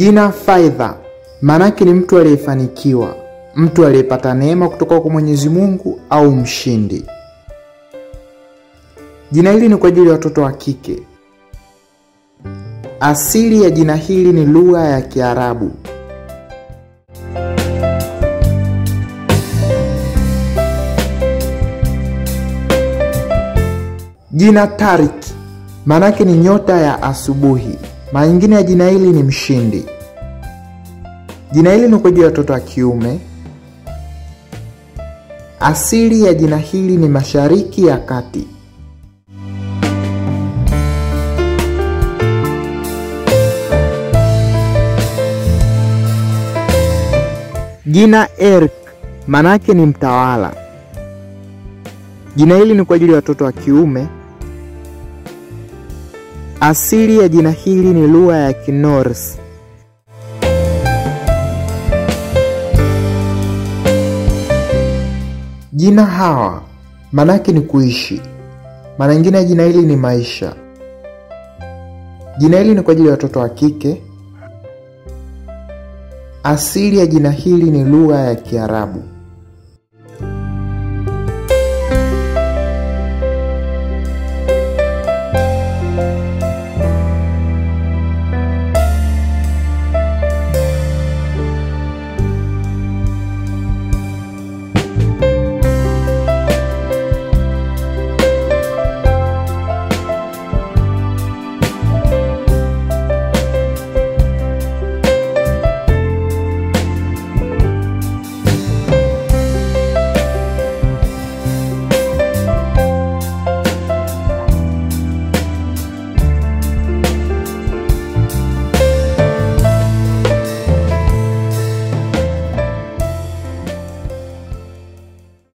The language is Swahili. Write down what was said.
Jina Faidha maanake ni mtu aliyefanikiwa, mtu aliyepata neema kutoka kwa Mwenyezi Mungu au mshindi. Jina hili ni kwa ajili ya watoto wa kike. Asili ya jina hili ni lugha ya Kiarabu. Jina Tarik maanake ni nyota ya asubuhi. Maana nyingine ya jina hili ni mshindi. Jina hili ni kwa ajili ya watoto wa kiume. Asili ya jina hili ni Mashariki ya Kati. Jina Erk maanake ni mtawala. Jina hili ni kwa ajili ya watoto wa kiume. Asili ya jina hili ni lugha ya Kinors. Jina Hawa maanake ni kuishi. Maana nyingine ya jina hili ni maisha. Jina hili ni kwa ajili ya watoto wa kike. Asili ya jina hili ni lugha ya Kiarabu.